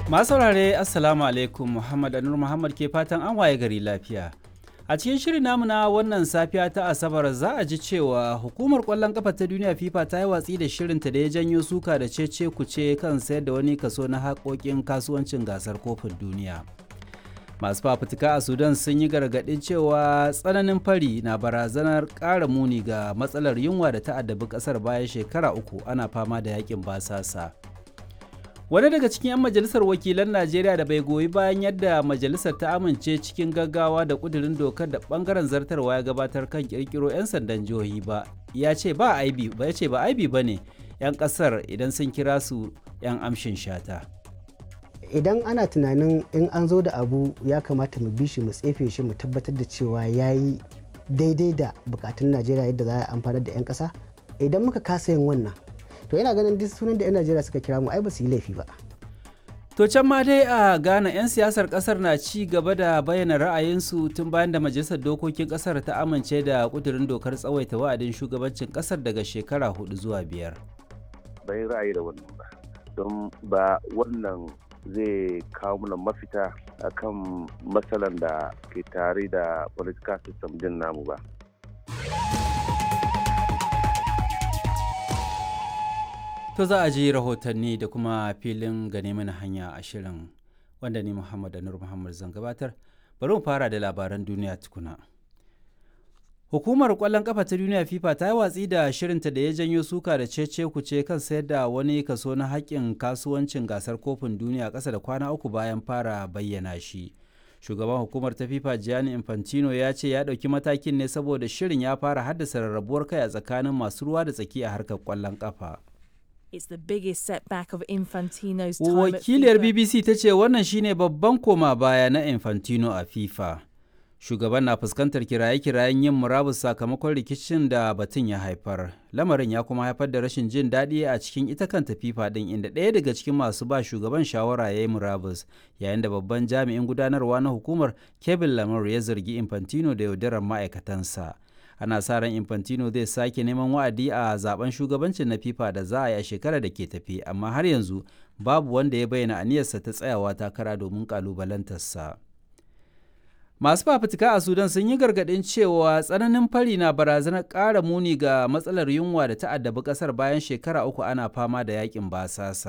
Masu saurare Assalamu alaikum Muhammad Anur Muhammad ke fatan an waye gari lafiya. A cikin shirin namu na wannan safiya ta Asabar za a ji cewa hukumar kwallon kafa ta duniya FIFA ta yi watsi da shirinta da ya janyo suka da cece kuce kan sayar da wani kaso na haƙoƙin kasuwancin gasar kofin duniya. Masu fafutuka a Sudan sun yi gargaɗin cewa tsananin fari na barazanar ƙara muni ga matsalar yunwa da ta addabi ƙasar bayan shekara uku ana fama da yakin basasa. wani daga cikin 'yan majalisar wakilan najeriya da bai goyi bayan yadda majalisar ta amince cikin gaggawa da kudirin dokar da bangaren zartarwa ya gabatar kan kirkiro 'yan sandan jihohi ba ya ce ba aibi ba ya ce ba aibi ba ne 'yan kasar idan sun kira su 'yan amshin shata idan ana tunanin in an zo da abu ya kamata mu bi shi mu tsefe shi mu tabbatar da cewa ya yi daidai da bukatun najeriya yadda za a amfanar da 'yan kasa idan muka kasa yin wannan to yana ganin duk sunan da 'yan najeriya suka kira mu ai ba su yi laifi ba to can ma dai a ghana 'yan siyasar kasar na ci gaba da bayyana ra'ayinsu tun bayan da majalisar dokokin kasar ta amince da kudurin dokar tsawaita wa'adin shugabancin kasar daga shekara hudu zuwa biyar bai ra'ayi da wannan ba don ba wannan zai kawo mana mafita akan matsalan da ke tare da political system din namu ba To za a ji rahotanni da kuma filin gane mana hanya a shirin wanda ni Muhammad Anur Muhammad zan gabatar. Bari mu fara da labaran duniya tukuna. Hukumar kwallon kafa ta duniya FIFA ta yi watsi da shirinta da ya janyo suka da cece kuce kan sayar da wani kaso na haƙƙin kasuwancin gasar kofin duniya ƙasa da kwana uku bayan fara bayyana shi. Shugaban hukumar ta FIFA Gianni Infantino ya ce ya ɗauki matakin ne saboda shirin ya fara haddasa rarrabuwar kai a tsakanin masu ruwa da tsaki a harkar kwallon kafa. It's the biggest setback of Infantino's time Wakiliyar at FIFA. BBC ta ce wannan shine babban koma baya na Infantino a FIFA. Shugaban na fuskantar kiraye-kirayen yin murabus sakamakon rikicin da batun ya haifar. Lamarin ya kuma haifar da rashin jin daɗi a cikin ita kanta FIFA ɗin inda ɗaya daga cikin masu ba shugaban shawara ya yi murabus yayin da babban jami'in gudanarwa na hukumar Kevin Lamar ya zargi Infantino da yaudarar ma'aikatansa. ana sa ran infantino zai sake neman wa'adi a zaben shugabancin na fifa da za a yi a shekarar da ke tafi amma har yanzu babu wanda ya bayyana aniyarsa ta tsayawa takara domin kalubalantarsa masu fafutuka a sudan sun yi gargaɗin cewa tsananin fari na barazanar ƙara muni ga matsalar yunwa da ta addabi ƙasar bayan shekara uku ana fama da yakin basasa